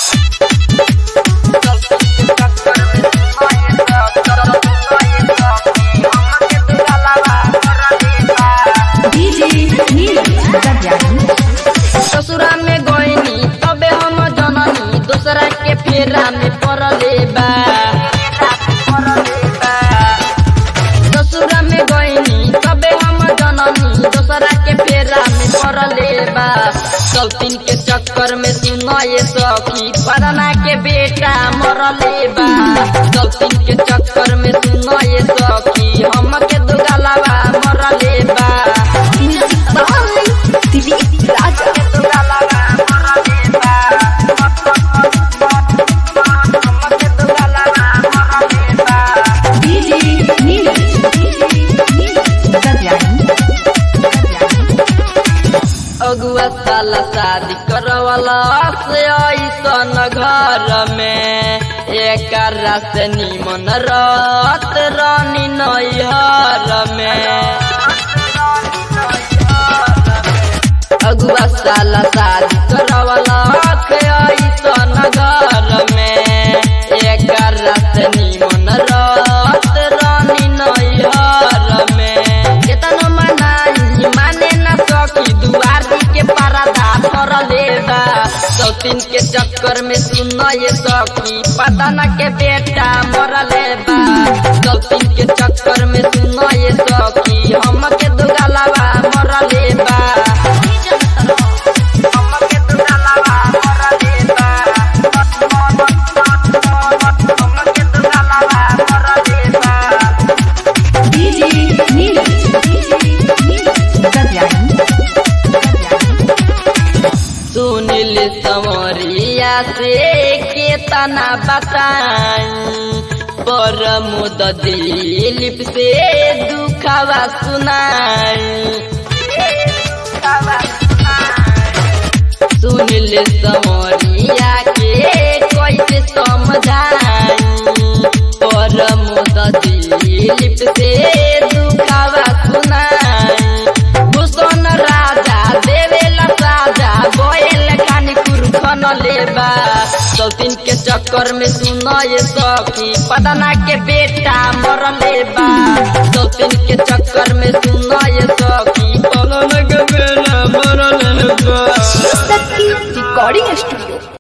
ससुरा में गईनी तबे हम जननी दूसरा के फेरा में पड़ले बा ससुरा में गईनी तबे हम जननी दूसरा के फेरा में पड़ले बा सौतीन के चक्कर में सुनए सखी पढ़ना के बेटा मरले बा सौतीन के चक्कर में सुनए सखी हम के दुगलावा मरले बा अगुआ साला शादी करवाला से ऐसन घर में एक से निमन रात रानी नैहर में अगुआ साला शादी करवाला से ऐसन घर में एक से निमन रात रानी नैहर में केतन मनाई माने न सकी दुआरी के परदा फरले बा सौतीन के चक्कर में सुनए सखी पता न के बेटा मरले बा सौतीन के चक्कर में सुनए सखी हम के दुगलावा मरले बा हम के दुगलावा मरले बा हम के दुगलावा मरले बा सुनिल समरिया से केतना बताई पर मुद दिलीप से दुखावा सुनाई सुनिल समरिया के कैसे समझाई पर मुद दिलीप से दुखावा सुनाई भूषण राजा देवेला साजा बोएल खानी कुरखन लेबा सौतीन के चक्कर में सुनए सखी पदना के बेटा मर लेबा सौतीन के चक्कर में सुनए सखी पदना के बेटा मर लेबा रिकॉर्डिंग स्टूडियो